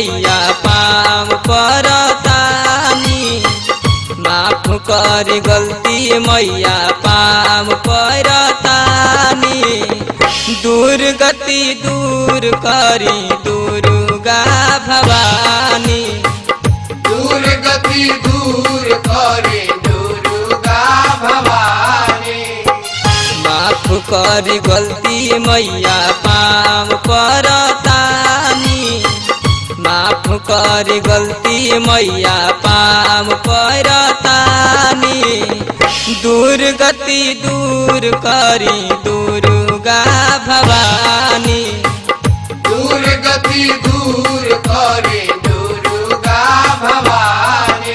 मैया पाम परतानी माफ कर गलती मैया पाम परतानी दूर गति दूर करी दुर्गा भवानी दूर गति दूर करे दुर्गा भवानी माफ कर गलती मैया पाम परतानी माफ कर गलती मैया पाम परतानी दूर गति दूर करी दुर्गा भवानी दूर गति दूर करे दुर्गा भवानी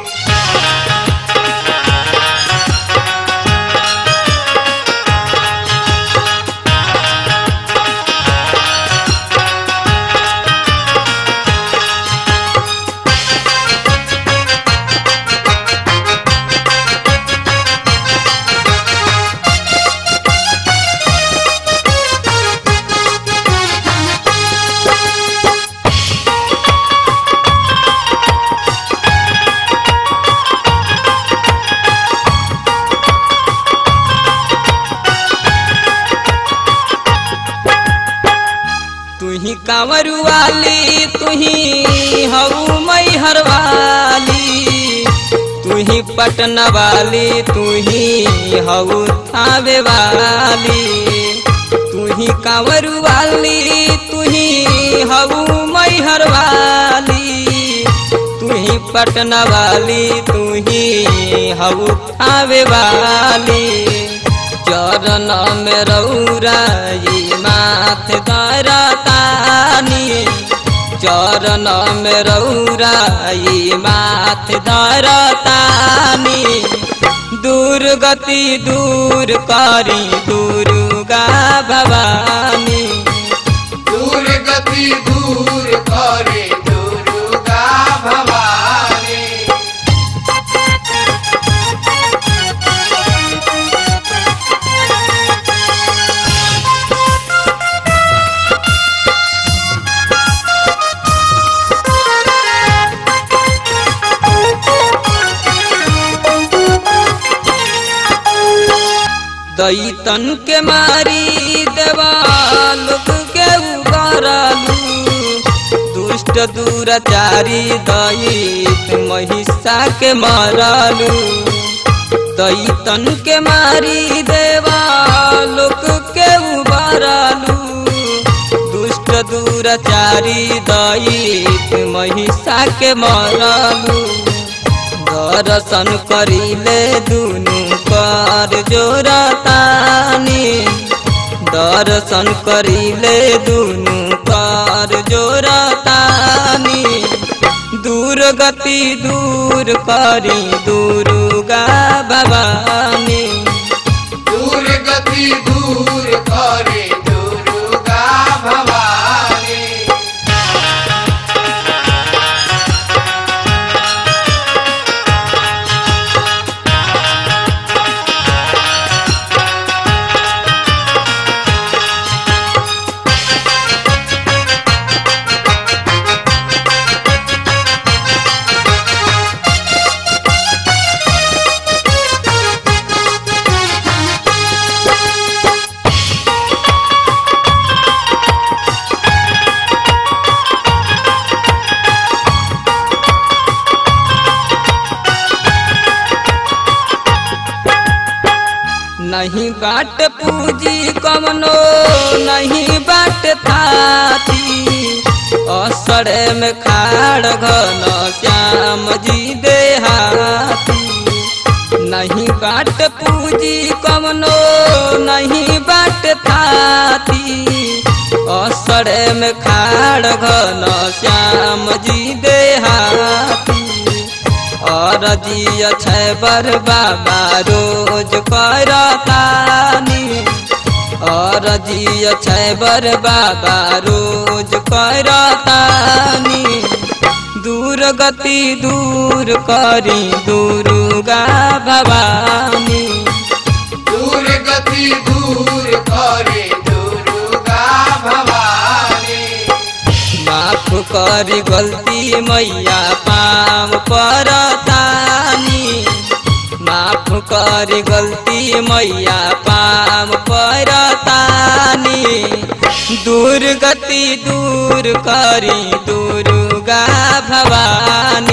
तुही कांवरू वाली तुही हऊ मैहर वाली तुही पटना वाली तुही हऊ थावे वाली तुही कांवरू वाली तुही हऊ मैहर वाली तुही पटना वाली तुही हऊ थावे वाली चरण में रौराई माथ दरतानी चरण में रौराई माथ दरतानी दूर गति दूर करी दुर्गा भवानी दूर गति दूर करे दुर्गा भवानी दैतन के मारी देवाल के उगरलू दुष्ट दुराचारी दैत महिषा के मरलू दैतन के मारी देवाल के उबरलू दुष्ट दुराचारी दैत महिषा के मरलू दर्शन करिले दुनु कर जोरतानी दर्शन करिले दुनु कर जोरतानी दूर गति दूर करी दुर्गा भवानी दूर गति दूर करे दुर्गा भवानी नहीं बाट पूजी कमनो नहीं बाट थाती असरे में खाड़ घन श्याम जी देहाती नहीं बाट पूजी कमनो नहीं बाट थाती असरे में खाड़ घन श्याम जी देहाती और जिय बर बाबा रोज करतानी और जिय बर बाबा रोज करतानी दूर गति दूर करी दुर्गा भवानी दूर गति दूर करे दुर्गा भवानी माफ माफ कर गलती मैया पाम परतानी माफ कर गलती मैया पाम परतानी दूर गति दूर करी दुर्गा भवानी